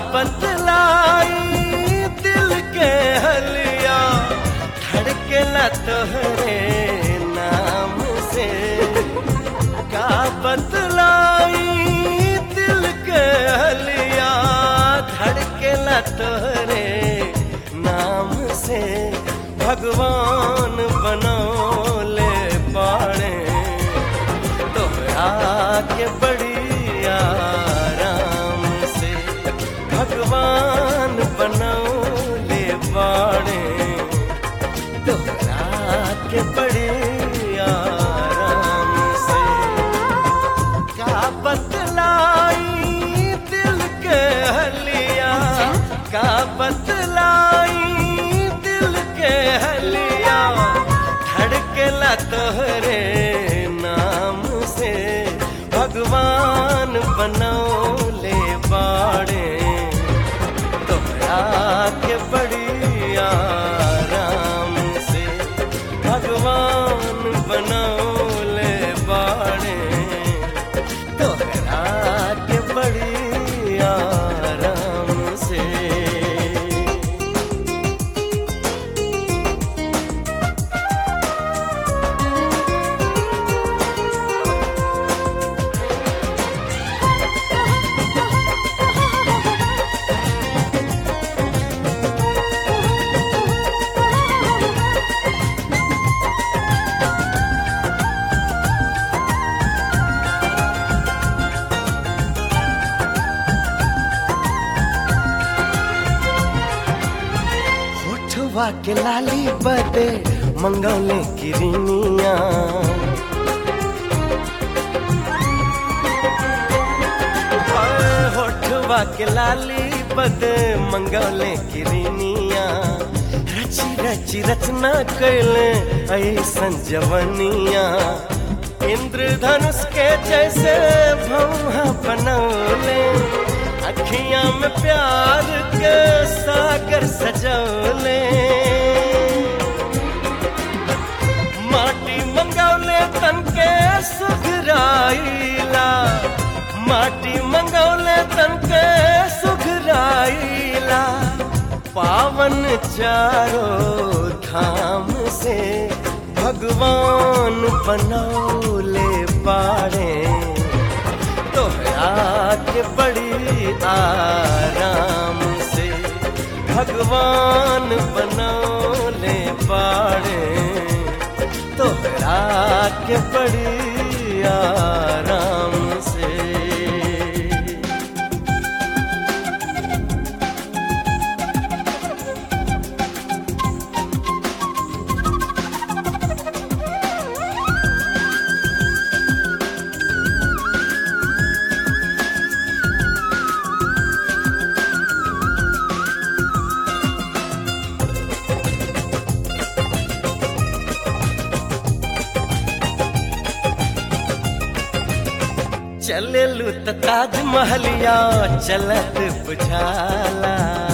बतलाई दिल के हलिया धड़केला तोहरे नाम से का बतलाई दिल के हलिया धड़केला तोहरे नाम से भगवान बनौले पाड़े तोहरा के बड़ी आराम से भगवान बनौले बाड़े तोहरा के बड़ी आराम से का बतलाई दिल के हलिया का बतलाई दिल के हलिया धड़केला तोहरे नाम से भगवान बनौले बाड़े तोहरा के बड़ी आराम से भगवान बनौले बाड़े तोहरा के बड़ी आराम से होठवा के लाली बदे मंगौले किरनिया होठवा के लाली बदे मंगौले किरनिया रची रची रचना कैले ऐसन जवनिया इंद्रधनुष के जैसे भौहा बनौले अखियां में प्यार के सागर सजौले माटी मंगौले तन के सुघराइला माटी मंगौले तन के सुघराइला पावन चारों धाम से भगवान बनौले पाड़े तोहरा के बड़ी आराम से भगवान बनौले पाड़े तोहरा के बड़ी आराम से चलेलू त ताजमहलिया चलत बुझाला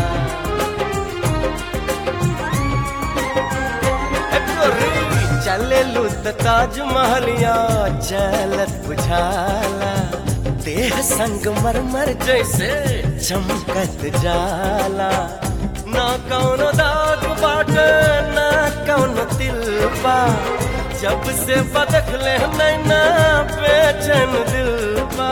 ए गोरी, चलेलू त ताजमहलिया चलत बुझाला देह संग मरमर जैसे चमकत जाला ना कौनो दाग बाटे ना कौनो तिलबा जब से बदखले नैना बेचैन दिल बा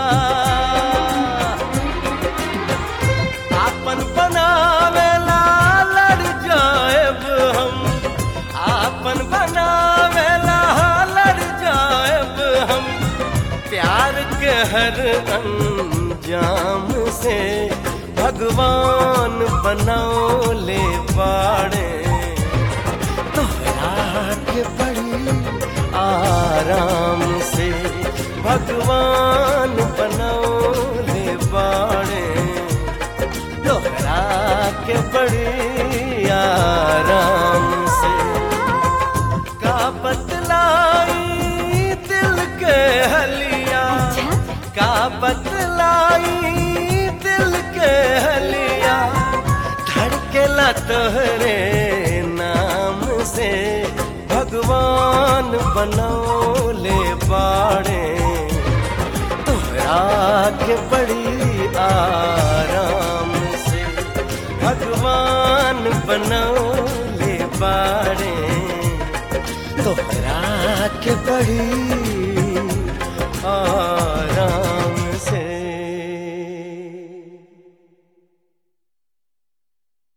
आपन बनावेला लड़ जाएब हम आपन बनावेला लड़ जाएब हम प्यार के हर अंजाम से भगवान बनौले बाड़े तोहरा के बड़ी आराम से भगवान बनौले बाड़े तोहरा के बड़ी आराम से का बतलाई दिल के हलिया का बतलाई दिल के हलिया धड़केला तोहरे नाम से भगवान बनौले बाड़े तोहरा के बड़ी आराम से भगवान बनौले बारे तोहरा के बड़ी